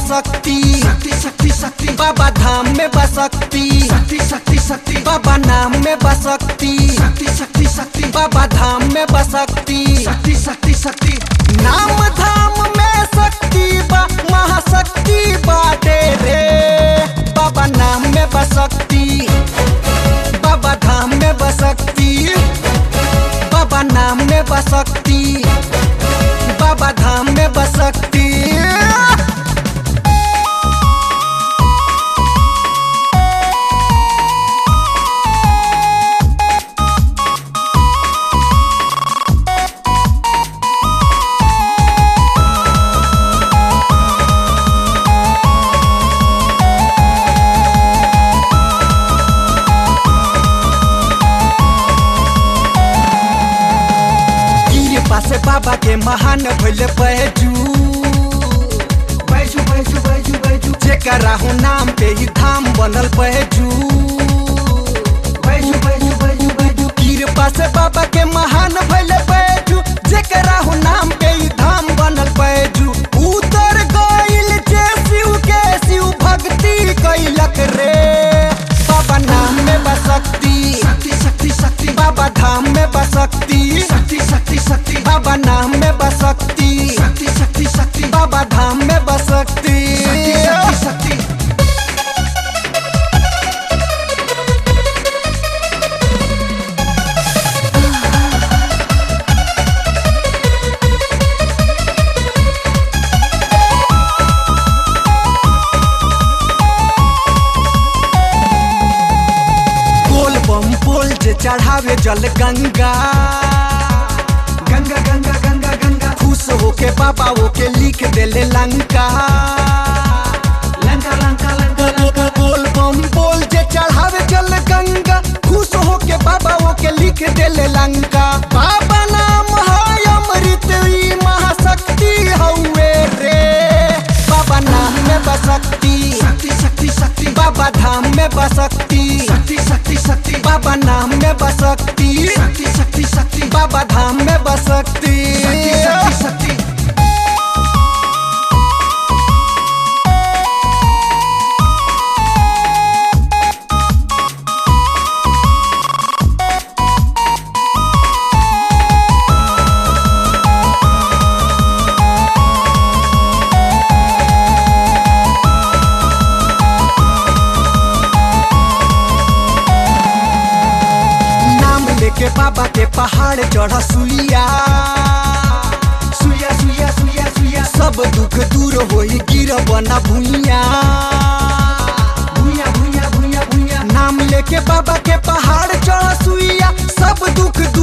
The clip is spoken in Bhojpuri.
बसक्ति शक्ति शक्ति शक्ति बाबा धाम में बसक्ति शक्ति शक्ति शक्ति बाबा नाम में बसक्ति शक्ति शक्ति शक्ति बाबा धाम में बसक्ति शक्ति शक्ति शक्ति नाम धाम में शक्ति बा महाशक्ति बाटे रे बाबा नाम में बसक्ति बाबा धाम में बसक्ति बाबा नाम में बसक्ति बाबा धाम में बसक्ति गिर पासे बाबा के महान भइले बैजू बैजू बैजू बैजू बैजू जेकरा हो नाम पे ही धाम बनल बैजू बैजू बैजू बैजू बैजू गिर पासे बाबा के महान भइले बैजू जेकरा हो नाम पे ही धाम बनल बैजू उतर गइल जे शिव के शिव भक्ति कैलक रे बाबा नाम में बसक्ति शक्ति शक्ति शक्ति बाबा धाम में बसक्ति शक्ति शक्ति शक्ति बाबा नाम में बसक्ति शक्ति शक्ति शक्ति बाबा धाम में बसक्ति शक्ति शक्ति बोल बम बोल जे चढ़ावे जल गंगा गंगा गंगा गंगा गंगा खुश होके बाबा ओके लिख देले लंका लंका लंका लंका लंका बोल बम बोल जे चढ़ावे जल गंगा खुश होके बाबा ओके लिख देले लंका बाबा नाम है अमृत ई महाशक्ति हउए रे बाबा नाम में बसक्ति शक्ति शक्ति शक्ति बाबा धाम में बसक्ति शक्ति शक्ति शक्ति बाबा नाम में बसक्ति शक्ति शक्ति शक्ति बाबा धाम में बसक्ति शक्ति शक्ति शक्ति नाम लेके बाबा के पहाड़ चढ़ सुइया सुया सुया सुया सुया सब दुख दूर होई गिर बना भुइया भूया भूया भूया भूया नाम लेके बाबा के पहाड़ चढ़ सुइया सब दुख